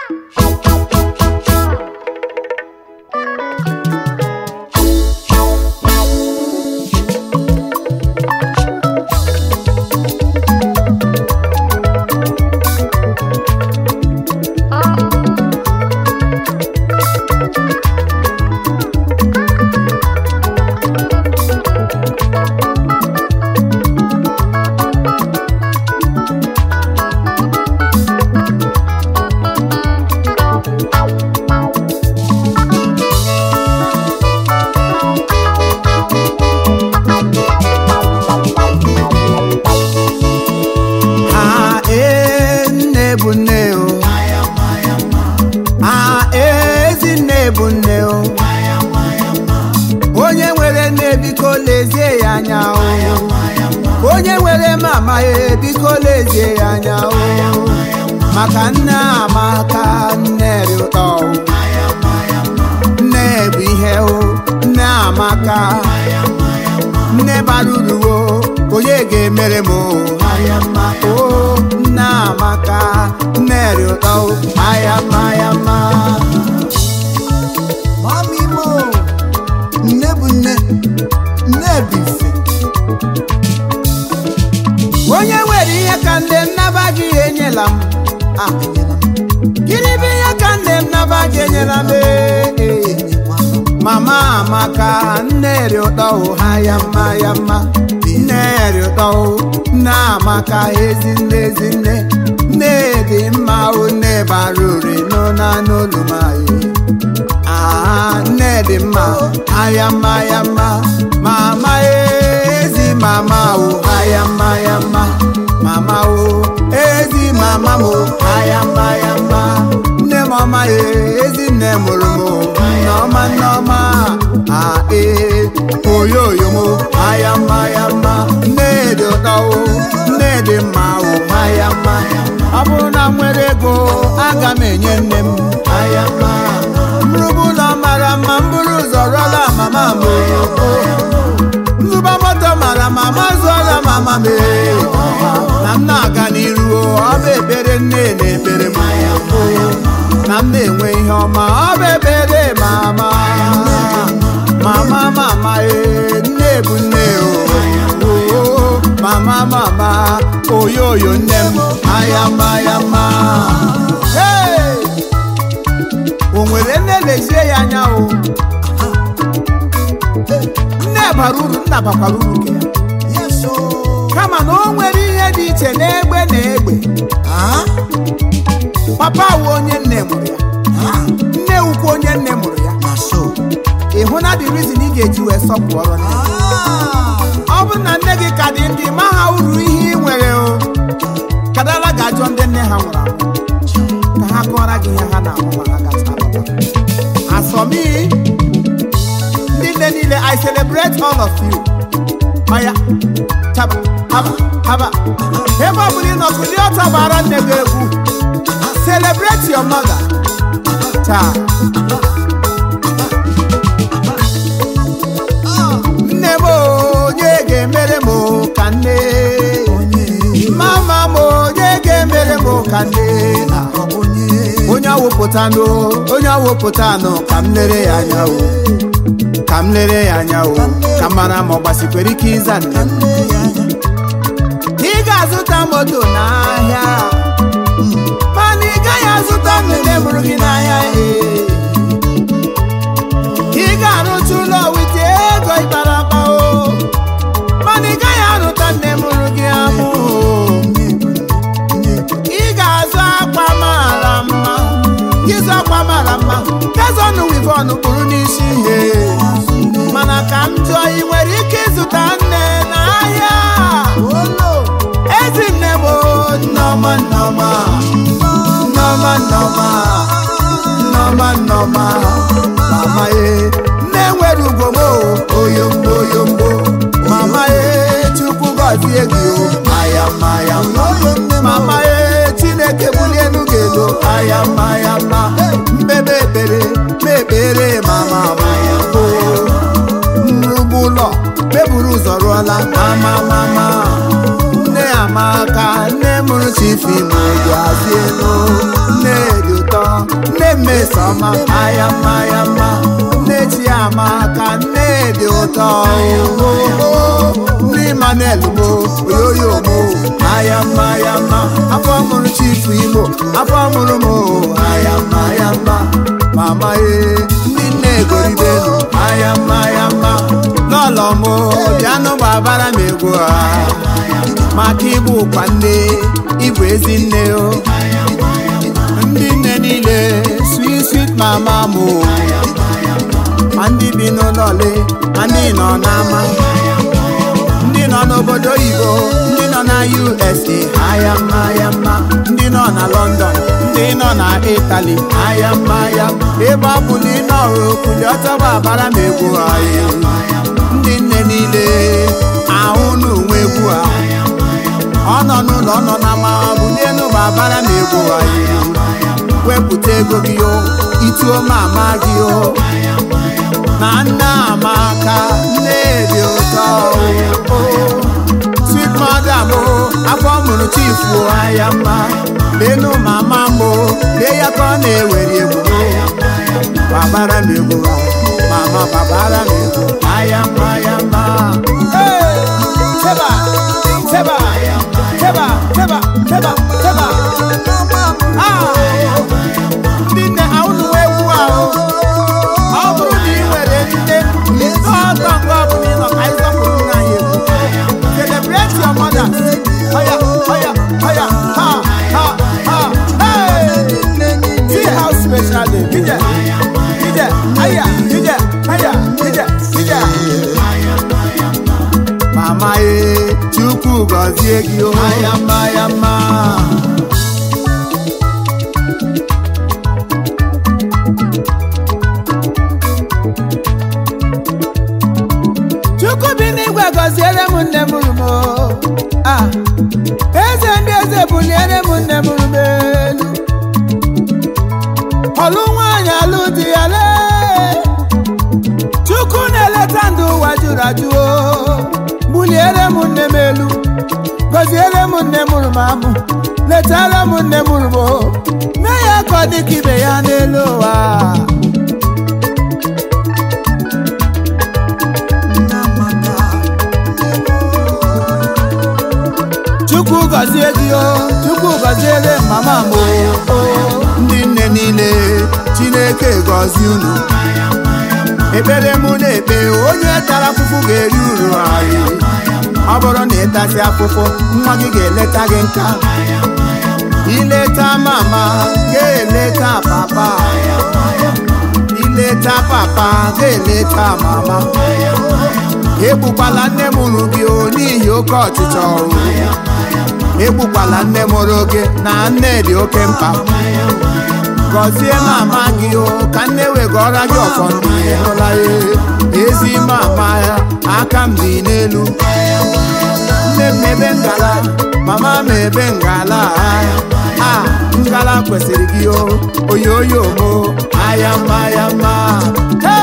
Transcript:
ha ee nne bụ nne o ha ezi nne bụ nne o onye nwere nne biko lezie ya anya o onye nwere mama ya biko lezie ya anya o maka nne amaka nne dị ụtọ o nne bụ ihe o nne amaka nne bara uru o onye ga-emere m o aya mma o nne amaka nne dị ụtọ o aya mma aya mma Mami mo, nne bụ nne, nne bụ ife. onye nwere ihe ka nne m naba gị enyela m Ah, enyela m, gịnị bụ ihe ka nne m naba gị enyela m ee, ee. enyekwanụ m. mama amaka nne dị ụtọ o ha ya mma ya mma nne dị ụtọ o nne amaka ezi nne ezi nne nne dị mma o nne bara ure n'ụna n'olu m anyị Ah, nne dị mma aya mma ya mma mama ezi mama o aya mma ya mma mama o ezi mama m o aya mma ya mma nne m ọma ya ezi nne mụrụ m o nneọma nneọma a ee oyoyo m o aya mma ya mma nne dị ụtọ o nne dị mma o aya mma ọ bụrụ na m nwere ego aga m enye nne m aya mma mrụbụ ụlọ mara mma m bụrụ ụzọ rụọla mama m o nzụba moto mara mama zụọla mama m ee. na m na-aga n'iru o, ọ bụ ekpere nne na-ekpere m o. na m na-enwe ihe ọma ọ bụ ekpere mama mama mama ee nne bụ nne o o, mama mama oyoyo nne m ayama ayama Hey! o nwere nne lezie ya anya o nne bara uru nna bakwara uru nke ya Yes, o. kama na o nwere ihe dị iche n'egbe na egbe Ah, papa wụ onye nne mụrụ ya ah, nne wukwa onye nne mụrụ ya na so. ị hụ na the reason ị ga-eji wee sọpụrụ nne Ah, ọ bụrụ na nne gị ka dị ndị ma ha uru ihe ị nwere o kadala ga-ajọ ndị nne ha nwụrụ anwụ ka ha kọọrọ gị ihe ha na-ahụ ma ha gacha alọta asọmi ndị nne niile i celebrate all of you ọya chaba haba haba ebe ọ bụla ị nọ kụli ọtọ gbara nne gị egwu celebrate your mother taa nne m onye ga-emere m ka nne onye, mama m onye ga-emere m ka nne na ọ bụ onye. onye awụpụtanụ onye awụpụtanụ ka m lere ya anya o ka m lere ya anya o ka m mara ma ọ gbasikwere ike ịza nne m Nne ya anya. ị ga-azụta moto n'ahịa mana ị gaghị azụta nne mụrụ gị n'ahịa ee. ị ga-arụcha ụlọ wite ego ịkpara akpa o mana ị gaghị arụta nne mụrụ gị amụ o. Nne bụ nne, nne bụ ị ga-azụ akwa mara mma ịzụ akwa mara mma gazọnụ wivon kpụrụ n'isi ihe mana ka m jụọ ị nwere ike ịzụta nne n'ahịa olo. ezi nne m o, nneọma nneọma nneọma nneọma nneọma nneọma mama ye nne nwere ugwo m o, oyombo oyombo mama ye chukwu gọzie gị o ayama ayama mama ye chineke bulie elu gị elu ayama ayama mbebe ekpere mekpere mama maya o nrugbu ụlọ meburu ụzọ rụọla mama mama nne amaka nne mụrụ chifi ma dị azị elu nne dị ụtọ mmesoma aya mma ya mma nne chiamaka nne dị ụtọ ndị Emmanuel mo oyoyo mo aya mma ya mma afọ mụrụ chifu igbo afọ mụrụ m aya mma ya mma mama ee ndị nne goridelu aya mma ya mma lọlọ m bịanụ gbabara m egwu a maka ịbụ ụkwa nne ịbụ ezi nne o ndị nne niile sweet sweet mama m ma ndị bi n'ụlọ ole ma ndị nọ n'ama ndị nọ n'obodo oyibo ndị nọ na USA aya mma ya mma ndị nọ na London ndị nọ na Italy aya mma ya ebe ọ bụ na ị nọrụ okuli ọtọgba abara m egwu anyị ndị nne niile ahụ n'onwe egwu a ọ nọ n'ụlọ ọ nọ na ma bụ n'elu ma abara m egwu anyị wepụta ego gị o ituo mama gị o na nne amaka nne dị ụtọ o sweet mother m afọ mụrụ chifu aya mma lenu mama m lee ya ka ọ na-ewere egwu babara m egwu mama babara m egwu aya mma ya mma Teba, teba, teba, teba, teba, teba. Ah! ndị nne ahụnụ egwu ahụ ọ bụrụ na ị nwere nne ọtọ mgbe ọ bụla ị nọ ka anyị sọpụrụ nna anyị egwu celebrate your mother oya oya oya ha ha ha hey see how special day dije dije aya dije aya dije dije mama ye chukwu gọzie gị o aya mma ya mma chukwu bi n'igwe gọziere m nne m rumo ah eze ndị eze buliere m nne m rumo elu ọlụ nwaanyị alụ di ya lee chukwu na-eleta ndụ ụwa jụrụ ajụ o buliere m nne m elu gọziere m nne m rumo amụ letara m nne m rumo mee ya ka ọ dị ka ibe ya n'elu ụwa chukwu gọzie gị o chukwu gọziere mama m o ndị nne niile chineke gọzie unu ekpere mụ na-ekpe onye tara afụfụ ga-eri uru anyị ọ bụrụ na ịtasị afụfụ nwa gị ga-eleta gị nka ileta mama ga-eleta papa ileta papa ga-eleta mama egbukwala nne mụrụ gị o n'ihi oke ọchịchọ ọrụ egbukwala nne mụrụ gị na nne dị oke mkpa gọzie mama gị o ka nne wegọra gị ọfọ ndị hụla ya ezi mama ya aka m dị n'elu nne m ebe ngala mama m ebe ngala a ngala kwesịrị gị o oyoyo mo aya mma ya mma Hey!